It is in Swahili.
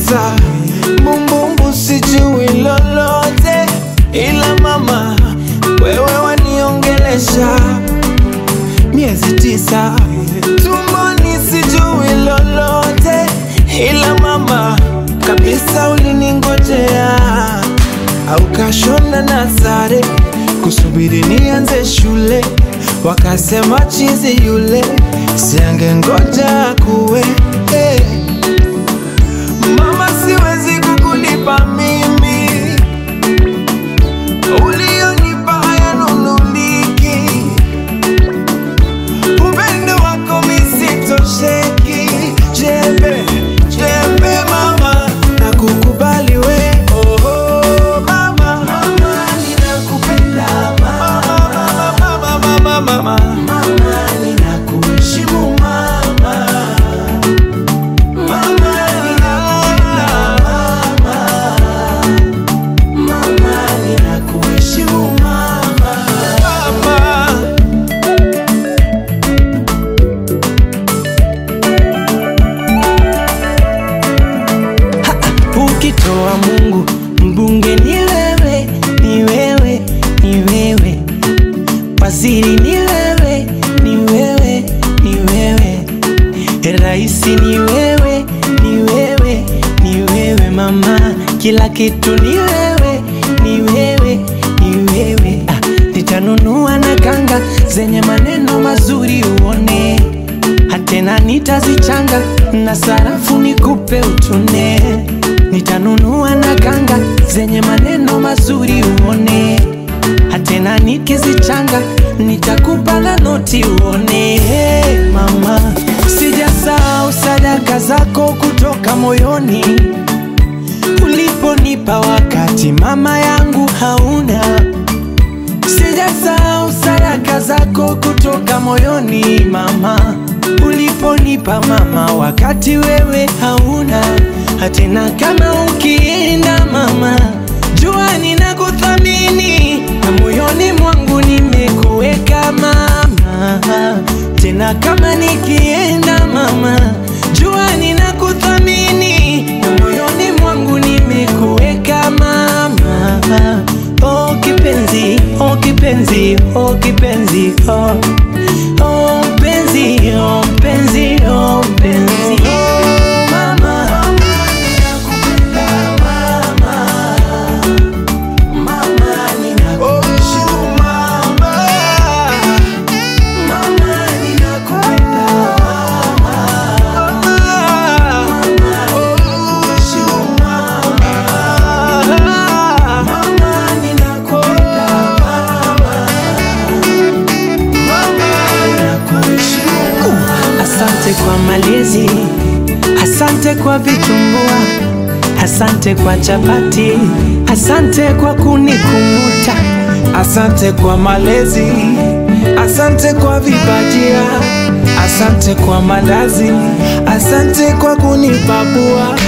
tisa bumbumbu sijui lolote ila mama wewe waniongelesha miezi tisa tumboni sijui lolote ila mama kabisa uliningojea au kashona na sare kusubiri nianze shule wakasema chizi yule siange ngoja kuwe hey. Mama, siwezi kukulipa mimi ulionipa hayanunuliki, upendo wako misitosheki. Jembe jembe mama, na kukubali we oh, oh, mama. Mama, ninakupenda mama, mama, mama, mama, mama, ninakuheshimu mama. Mama, ninakupenda mama. Mama, ninakuheshimu mama. Mama. Ukitoa Mungu mbunge ni wewe, ni wewe, ni wewe, waziri ni wewe, ni wewe, ni wewe, raisi ni wewe, ni wewe, ni wewe mama, kila kitu ni wewe, ni wewe, ni wewe. Ah, nitanunua na kanga zenye maneno mazuri uone hatena nitazichanga na sarafu nikupe utune. Nitanunua na kanga zenye maneno mazuri uone, hatena nikizichanga nitakupa na noti uone. Hey, mama, sijasahau sadaka zako kutoka moyoni uliponipa wakati mama yangu hauna Sijasahau sadaka zako kutoka moyoni mama, uliponipa mama, wakati wewe hauna hatena. Kama ukienda mama, jua ninakuthamini na moyoni mwangu nimekuweka mama, tena kama nikienda mama, jua ninakuthamini na moyoni mwangu nimekuweka mama. Oh kipenzi, oh kipenzi, oh kipenzi, oh oh mpenzi, oh mpenzi, oh mpenzi. Mama, ninakupenda mama. Mama, ninakuheshimu mama. Mama, ninakupenda mama. Mama, ninakuheshimu mama. Mama, ninakupenda Asante kwa malezi, asante kwa vitumbua, asante kwa chapati, asante kwa kunikumbuta, asante kwa malezi, asante kwa vibajia, asante kwa mandazi, asante kwa kunipapua.